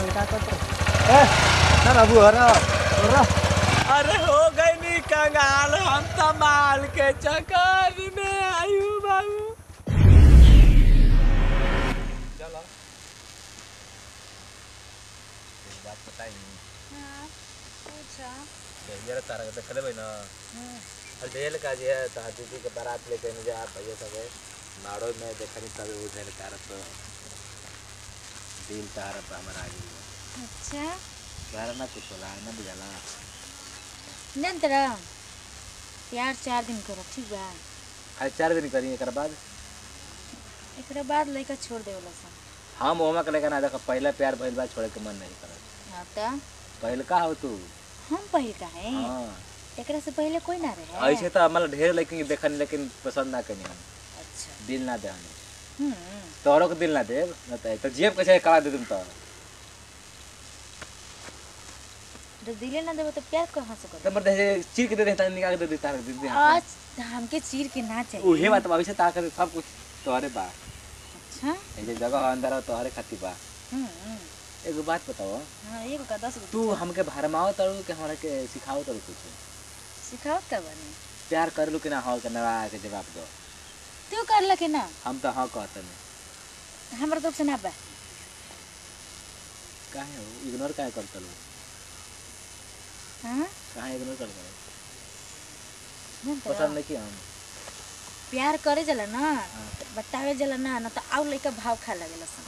का करत ए ना बाबू हरा हरा अरे हो गई नी कंगाल हम संभाल के चक्कर में आयु बाबू चलो एक बात बताई हाँ पूछा जरा तारा के देखले भाई ना और जेल का जे है ता दीदी के बारात लेके न जा भैया सब है नाड़ो में देखनी तब उधर तारा तो दिल तारा पे हमारा आ गई अच्छा तारा ना कुछ होला ना बुझाला नंतर प्यार चार दिन करो ठीक बा खाली चार दिन करी एक बाद एकरा बाद लड़का छोड़ देवला सन हम ओमा के लेकर ना देखो पहला प्यार भइल बा छोड़े के मन नहीं करत हाँ तो पहले का हो तू हम पहिल का है हाँ एकरा से पहले कोई ना रहे ऐसे तो हमारा ढेर लेकिन देखनी लेकिन पसंद ना कनी हम अच्छा दिल ना दे हमें हम्म तोहरो के दिल ना दे ना तो तो जेब कैसे करा दे तुम तो तो दिले ना देबो तो प्यार कहाँ से तो करो मर दे चीर के दे दे तार निकाल के दे दे तार दे दे आज हमके चीर के ना चाहिए उहे बात बा वैसे तार कर सब कुछ तोहरे बा अच्छा ऐसे जगह अंदर हो तोहरे खातिर बा हम्म हम्म। एगो बात बताओ हाँ एगो का दस गो तू हमके भरमाओ तड़ू के हमरा के सिखाओ तड़ू कुछ सिखाओ का बने प्यार कर लू कि ना हो के नवा के जवाब दो तू कर लके ना हम तो हाँ कहते नहीं हमरा तो से ना बा काहे हो इग्नोर काहे करते लो हाँ काहे इग्नोर करते लो नंतर पसंद नहीं किया हम प्यार करे जला ना तो बतावे जला ना ना तो आउ लइका भाव खा लगेला सन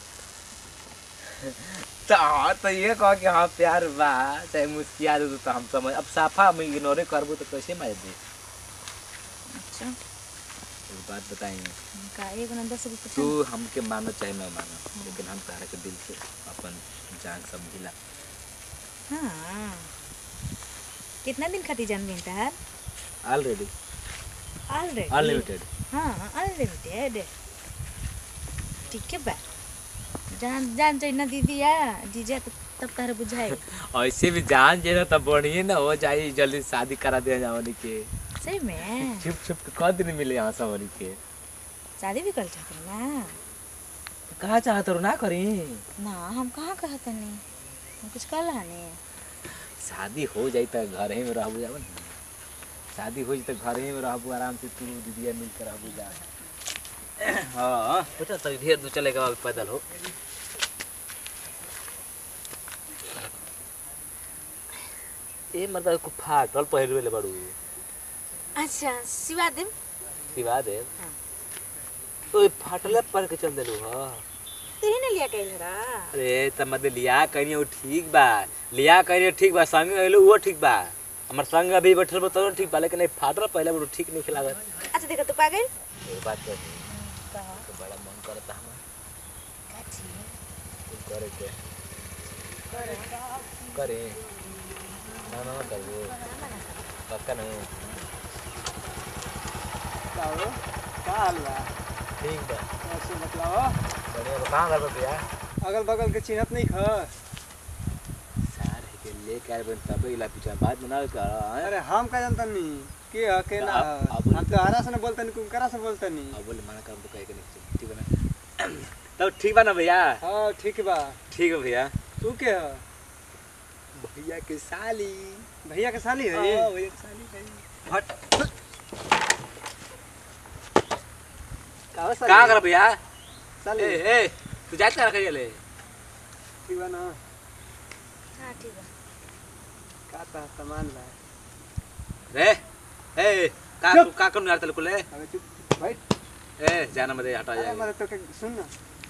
तो हाँ तो ये कह कि हाँ प्यार बा चाहे मुस्किया दे तो हम समझ अब साफा हम इग्नोरे करबो तो कैसे मार दे अच्छा एक बात बताएंगे का एगो ना दस गो तू पूछा हमके मानो चाहे ना मानो लेकिन हम तारा के दिल से अपन जान समझिला हाँ कितना दिन खातिर जान बिन तार ऑलरेडी ऑलरेडी अनलिमिटेड हाँ अनलिमिटेड ठीक है बा जान जान चाहिए ना दीदी या जीजा तो तब तारा बुझाए ऐसे भी जान जे ना तब बढ़िए ना हो जाए जल्दी शादी करा दिया जावनी के सही में छुप छुप के कद दिन मिले यहाँ सबनी के शादी भी कर चाहते ना कहा चाहत रो ना करी ना हम कहाँ कहते नहीं हम कुछ कर रहा नहीं शादी हो जाई तो घर ही में रहबू जावन शादी हो जाई तो घर ही में रहबू आराम से तू दीदिया मिल कर रहबू जा हाँ बेटा तो ढेर दूर चलेगा अभी पैदल हो ए मतलब को फाटल पहिरवे ले बड़ू अच्छा सिवा देम सिवा दे हाँ। ओए फाटले पर के चल देलू हां तू ही ना लिया कहल रहा अरे त मत लिया कहीं वो ठीक बा लिया कहीं ठीक बा संग गइलो वो ठीक बा हमर संग अभी बैठल बा तो ठीक बा लेकिन नहीं फाटल पहले वो ठीक नहीं खिलावत अच्छा देखो तू पागल एक बात कर कहा तो बड़ा मन करता हमर काची कुछ करे के करे ना ना ना करबो पक्का नहीं बताओ का हाल बा ठीक बा ऐसे बतलाओ बढ़िया बा कहां गल भैया अगल बगल के चिन्हत नहीं ख सार है के ले कर बन तब इला पीछा बात बनाओ का अरे हम का जानता नहीं के ह के ना अब- ह? अब- हम तो हरा से न बोलता नहीं कुमकरा से बोलता नहीं अब बोले मना कर तो कहे के नहीं ठीक बा ना तब ठीक बा ना भैया हाँ ठीक बा ठीक है भैया तू के ह भैया के साली भैया के साली है हाँ, भैया के साली है हट का साली का कर भैया साली ए ए तू जात कर करिए ले ठीक बा ना हाँ ठीक है का ता सामान बा रे ए का चुप। का कौन यार तेरे को ले अबे चुप बैठ ए जाना मत हटा अरे जाएगा मरे तो के सुन ना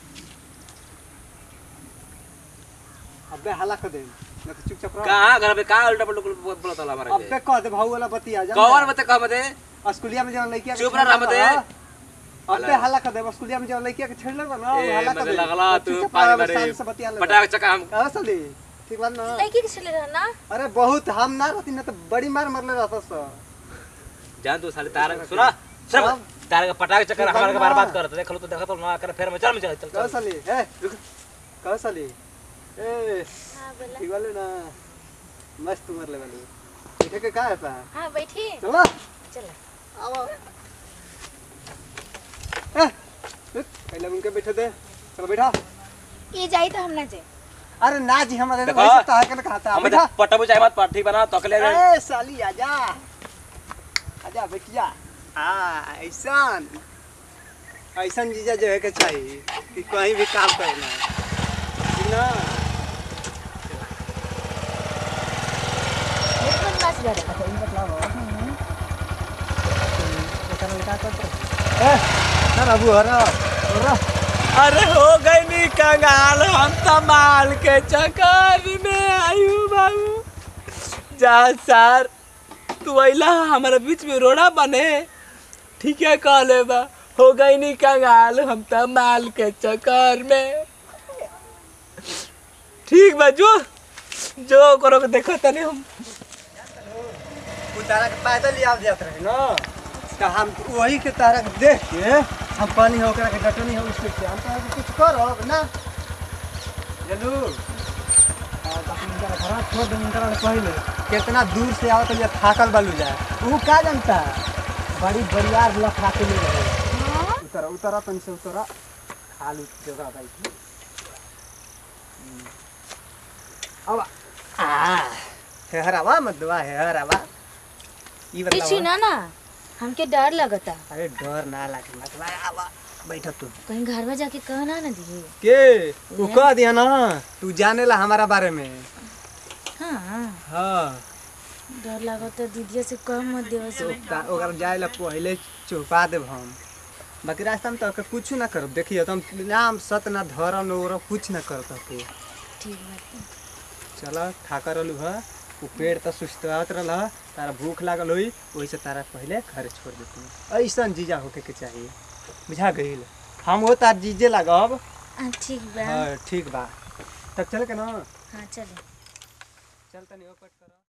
अबे हला कर दे ना तो चुपचाप रह कहां घर पे का उल्टा पल्टा बोला था हमारा अबे कह दे भाऊ वाला बतिया जा कौन मत कह मत स्कूलिया में जवन लइकिया के चुप रह, छेड़ले मत बा दे। ना, अबे हला। हला कर दे स्कूलिया में जवन लइकिया के छेड़ले बा ना ए हला कर मत दे लगला तो तू चुपचाप पानी रह, मारे शांत से बतिया ले पटाक चका हम का साली ठीक बा ना लड़की के चले रहा ना अरे बहुत हम ना रहती ना तो बड़ी मार मरले रहता स जान तू साले तारा सुना सब अब? तारा का पटाक चक्कर ठीक हमारा के बा बार ना। बात करत देख लो तो देखत हो ना कर फिर मैं चल मैं चल चल का चल साली ए रुक का साली ए हाँ बोला ठीक वाले ना मस्त मरले वाले ठीक है के का है पा हाँ बैठी चलो चलो आओ ए रुक पहले उनके बैठे दे चलो बैठा ये जाई तो हम ना जाए अरे ना जी हमारे देखो, वैसे तो है के ना खाता हम बैठा पटबू चाहे मत ठीक बना तकले ए साली आजा आजा बेटिया हाँ ऐसन ऐसन जीजा जो है के चाहिए कि कहीं भी काम करना ठीक ना एक बदमाश गरे अच्छा ये बताओ एकर लड़का करते ए ना बाबू हरा हरा अरे हो गई नी कंगाल हम तमाल के चक्कर में आयु बाबू जा सर तू अइला हमारे बीच में रोड़ा बने ठीक है कहले बा हो गई नी कंगाल हम तमाल के चक्कर में ठीक बा जो जो करो के देखो तनी हम उतारा के पैदल ही आप जाते रहे ना तो हम वही के तारा के देख के हम पानी हो ओकरा के डटनी हो उसके से हम तारा के कुछ करो ना चलू छोड़ दे इनकरा के पहले कितना दूर से आवत ये थाकल बालू जाए वो का जानता बड़ी बरियार लफड़ा के ले रहे उतरा उतरा तन से उतरा खाली जगह भाई की अब आ हे हरावा मत दुआ हे हरावा ई पीछे बतावा ना ना हमके डर लगता अरे डर ना लागे मत भाई आवा बैठ तू कहीं घर में जाके कहना ना दिए के तू कह दिया ना तू जाने ला हमारा बारे में हाँ हाँ डर लगता दीदिया से कम मत देवे से ओकर जाए ला पहले चौपा देब हम बाकी रास्ता में तो कुछ ना करब देखिए तुम नाम सत ना धरम और कुछ ना कर के ठीक बात चल ठाका रहलू है वो पेड़ तो सुस्तवात रहा तारा भूख लागल हुई वही से तारा पहले घर छोड़ देती ऐसा जीजा होके के चाहिए बुझा गईल हम वो तार जीजे लागब हाँ ठीक बा हाँ ठीक बा तब चल के ना हाँ चले चल तनी ओकट कर